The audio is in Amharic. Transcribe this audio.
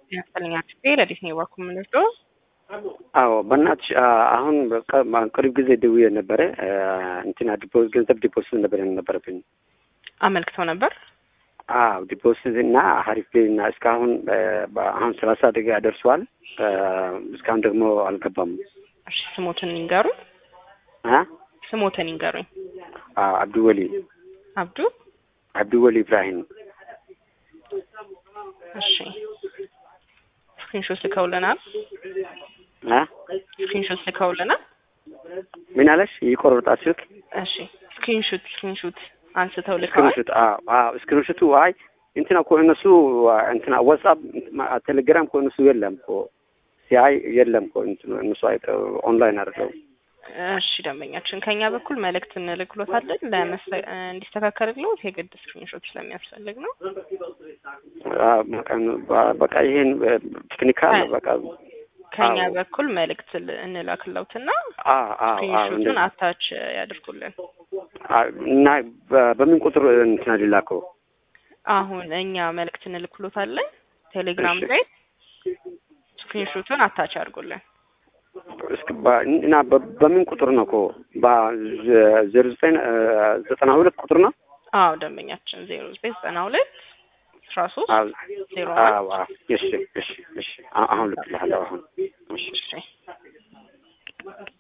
ያስፈልኛ ክፍቴ ለዲስ ነው የዋኩ የምንወስደው አዎ በእናትሽ አሁን ቅርብ ጊዜ ደውዬ ነበረ እንትና ዲፖዚት ገንዘብ ዲፖዚት ነበር ነበረብኝ። አመልክተው ነበር። አዎ ዲፖዚት እና ሀሪፍ እና እስካሁን አሁን ሰላሳ ደቂቃ ደርሷል። እስካሁን ደግሞ አልገባም። እሺ ስሞትን ይንገሩኝ። አ ስሞትን ይንገሩኝ። አብዱ ወሊ አብዱ አብዱ ወሊ ኢብራሂም። እሺ ስክሪንሾት ልከውልናል። አ ስክሪንሾት ልከውልናል። ምን አለሽ? ይቆርጣል ስልክ እሺ ስክሪንሾት ስክሪንሾት አንስተው ልከዋል። ስክሪንሾት አዎ ስክሪንሾቱ አይ እንትና እኮ እነሱ እንትና ዋትስአፕ ቴሌግራም እኮ እነሱ የለም እኮ ሲያይ የለም እኮ እነሱ አይ ኦንላይን አድርገው እሺ ደንበኛችን ከኛ በኩል መልእክት እንልክሎታለን እንዲስተካከልልዎት የግድ ስክሪንሾት ስለሚያስፈልግ ነው። በቃ ይሄን ቴክኒካል በቃ ከኛ በኩል መልእክት እንላክለውትና ስክሪንሾቱን አታች ያድርጉልን እና በምን ቁጥር እንትና ሊላከው? አሁን እኛ መልእክት እንልክሎታለን ቴሌግራም ላይ ስክሪንሾቱን አታች ያድርጉልን። እና በምን ቁጥር ነው እኮ በዜሮ ዘጠኝ ዘጠና ሁለት ቁጥር ነው? አዎ ደንበኛችን ዜሮ ዘጠኝ ዘጠና ሁለት አስራ ሶስት ዜሮ እሺ እሺ እሺ አሁን ልክልሃለሁ አሁን እሺ